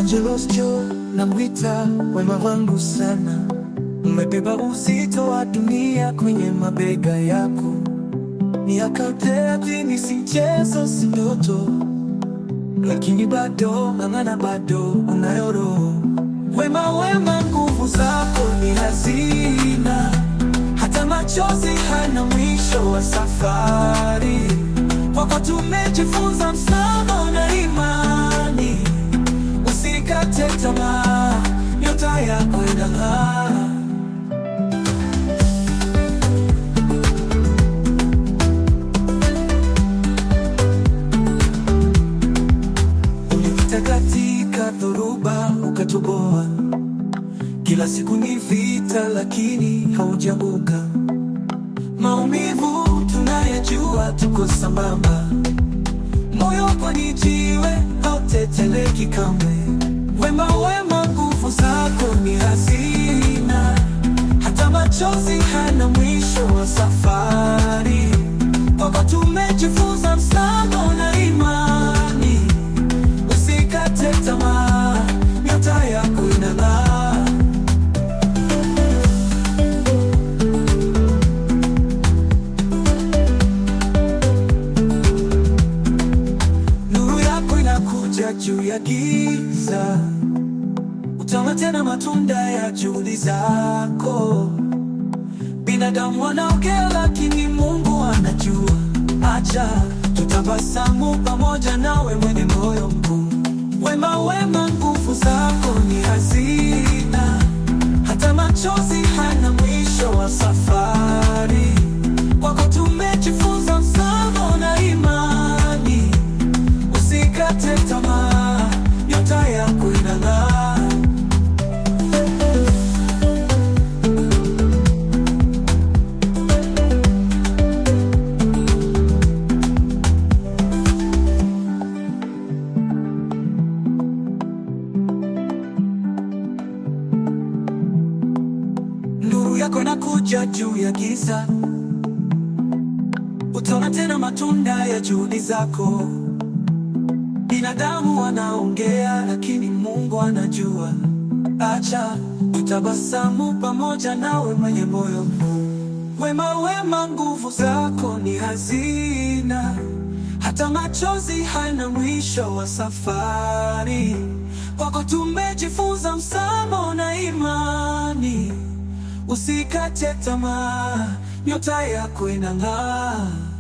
Angelos Jo na mwita wema wangu sana, umebeba uzito wa dunia kwenye mabega yako. Miaka thelathini si mchezo, si ndoto, lakini bado ng'ang'ana, bado unayo roho. Wema, wema, nguvu zako ni hazina, hata machozi hana mwisho wa safari. Kwako tumejifunza msamaha na imani, usikate tamaa, nyota yako inang'aa. Ulipita katika dhoruba ukatoboa, kila siku ni vita, lakini haujaanguka. Maumivu tunayajua, tuko sambamba, moyo kwani jiwe hauteteleki kamwe. Wema, wema, nguvu zako ni hazina, hata machozi hana mwisho wa safari. Kwako tumejifunza msamaha na imani, usikate tamaa, nyota yako inang'aa. Nuru yako inakuja juu ya giza, utaona tena matunda ya juhudi zako. Binadamu wanaongea, lakini Mungu anajua. Acha tutabasamu pamoja nawe, mwenye moyo mkuu. Wema, wema, nguvu zako ni hazina, hata machozi hana mwisho wa safari. Kwako tumejifunza msamaha na imani, usikate tamaa, nyota yako inang'aa. Nuru yako inakuja juu ya giza, utaona tena matunda ya juhudi zako. Binadamu wanaongea, lakini Mungu anajua. Acha tutabasamu pamoja nawe, mwenye moyo mkuu. Wema, wema, nguvu zako ni hazina, hata machozi hana mwisho wa safari. Kwako tumejifunza msamaha na imani, usikate tamaa, nyota yako inang'aa.